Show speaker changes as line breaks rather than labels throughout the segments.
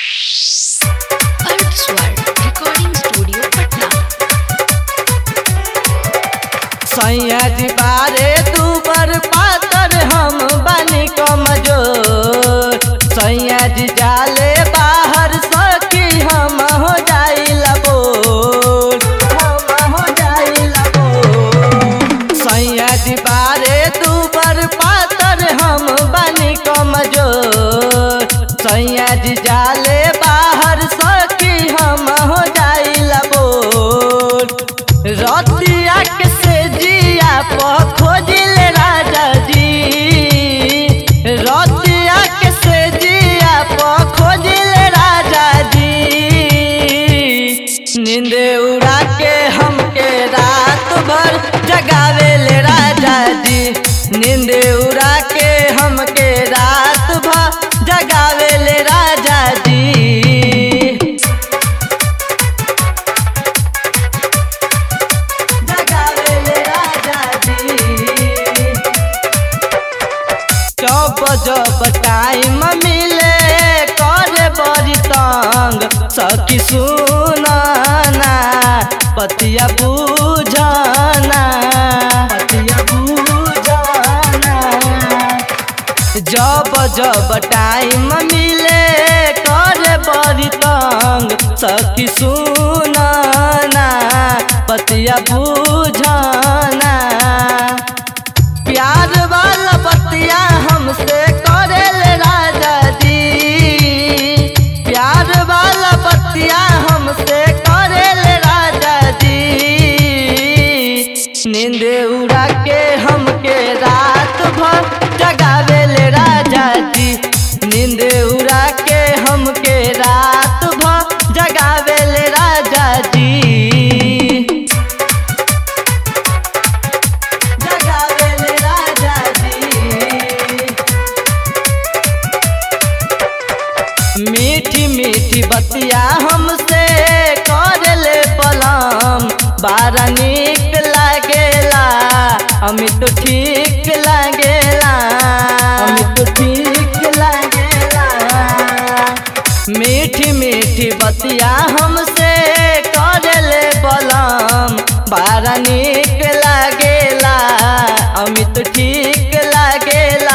अर्थ स्वर recording studio Patna
Syed बारे तू बर पातर हम बनी कमजोर सैयद जाले बाहर सखी हम हो जाइला बोल हम हो जाइला बोल सैयद बारे तू बर पातर हम बनी कमजोर सैयद जाले बाहर सखी हम हो जाइला बोल रतिया के से जिया प खोजिल राजा जी रतिया के से जिया प खोजिल राजा जी नींद उड़ा के हमके रात भर जगावेल राजा जी नींद उड़ा के हमके रात भर जगावेल राजा जी जगावेले राजा जी जब जब टाइम मिले करे बड़ी तंग सखी सुनाना पतिया बुझाना पतिया बुझाना जब जब टाइम मिले करे बड़ी तंग सखी सुनाना पतिया बुझाना प्यार वाला बतिया हमसे करेल राजा जी प्यार वाला बतिया हमसे करेल राजा जी नींद उड़ा के हमके रात भर जगावेल राजा जी नींद उड़ा के हमके रात भर जगावेल राजा जी जगावेल राजा जी मीठी मीठी बतिया हमसे करले पलम बारा निक लागेला अमित ठीक लागेला अमित ठीक लागेला मीठी मीठी बतिया हमसे करले बलम बारा निक लागेला अमित ठीक लागेला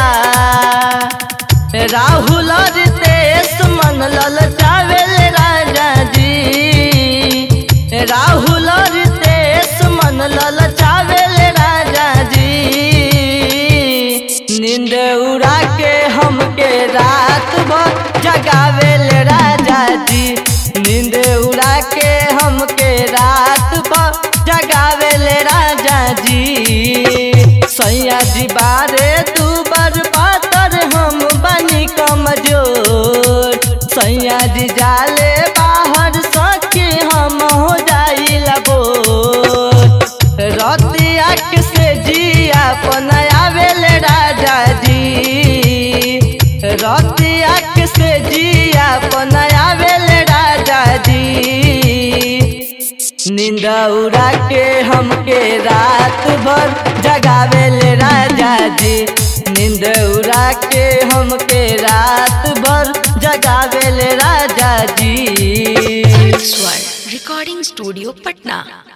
राहुल रितेश मन ललचावेल राजा जी राहुल रितेश मन ललचावेल राजा जी नींद उड़ा के हमके रात भर जगावेल राजा जी नींद उड़ा के हमके रात भर जगावेल राजा जी सैया जी बारे तू बर पातर हम बनी कमजोर सैया जी जाले बाहर सके हम हो जाइला बोल रतिया के से जिया पनायावेल राजा जी रतिया के से जिया पनायावेल राजा जी नींद उड़ा के हमके रात भर जगावेल राजा जी नींद उड़ा के हमके रात भर जगावेल राजा जी
अर्थ स्वर रिकॉर्डिंग स्टूडियो पटना